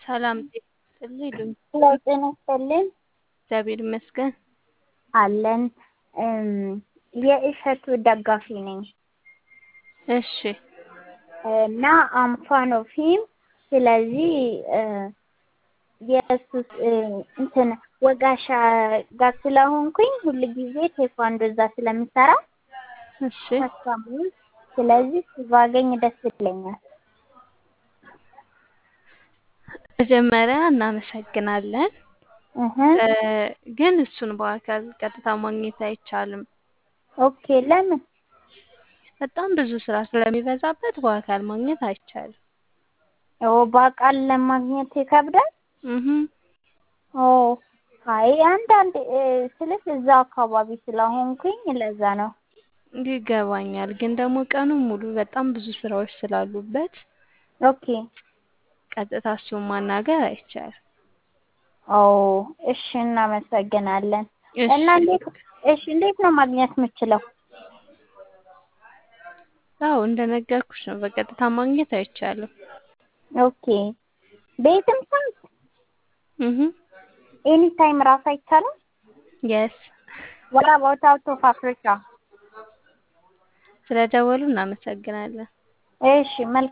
ሰላም ጤና ይስጥልኝ ሉኝ ሄሎ ጤና ይስጥልኝ እግዚአብሔር ይመስገን። አለን የእሸቱ ደጋፊ ነኝ እሺ እና አም ፋን ኦፍ ሂም ስለዚህ የእሱ እንትን ወጋሻ ጋር ስለሆንኩኝ ሁል ጊዜ ቴኳንዶ እዛ ስለሚሰራ እሺ ተስፋሙን ስለዚህ እሱ ባገኝ ደስ ይለኛል። መጀመሪያ እናመሰግናለን። እህ እ ግን እሱን በአካል ቀጥታ ማግኘት አይቻልም። ኦኬ ለምን? በጣም ብዙ ስራ ስለሚበዛበት በአካል ማግኘት አይቻልም። ኦ በአካል ለማግኘት ይከብዳል? እህ ኦ አይ አንዳንድ ስልሽ እዛ አካባቢ ስለሆንኩኝ ለዛ ነው። ይገባኛል። ግን ደግሞ ቀኑን ሙሉ በጣም ብዙ ስራዎች ስላሉበት ኦኬ ቀጥታ እሱን ማናገር አይቻልም። ኦ እሺ እናመሰግናለን። እሺ እና እንዴት እሺ እንዴት ነው ማግኘት የምችለው? አዎ እንደነገርኩሽ ነው። በቀጥታ ማግኘት አይቻልም። ኦኬ ቤትም ሰዓት እህ ኤኒ ታይም ራሱ አይቻልም? የስ what about out of Africa? ስለደወሉ እናመሰግናለን። እሺ መልካም